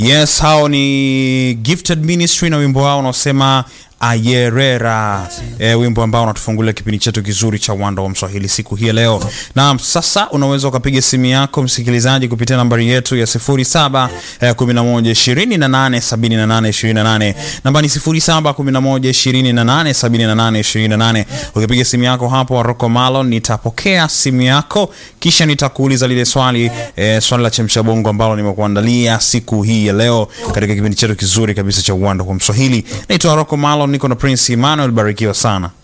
Yes, hao ni Gifted Ministry na wimbo wao unaosema Ayerera, e, wimbo ambao unatufungulia kipindi chetu kizuri cha Uwanda wa Mswahili siku hii ya leo. Na sasa unaweza ukapiga simu yako msikilizaji kupitia nambari yetu ya 07 eh, 11 28 78 28. Namba ni 07 11 28 78 28. Ukipiga simu yako hapo Rocco Malon, nitapokea simu yako kisha nitakuuliza lile swali eh, swali la chemsha bongo ambalo nimekuandalia siku hii ya leo katika kipindi chetu kizuri kabisa cha Uwanda wa Mswahili. Naitwa Rocco Malon, niko na Prince Emmanuel, barikiwa sana.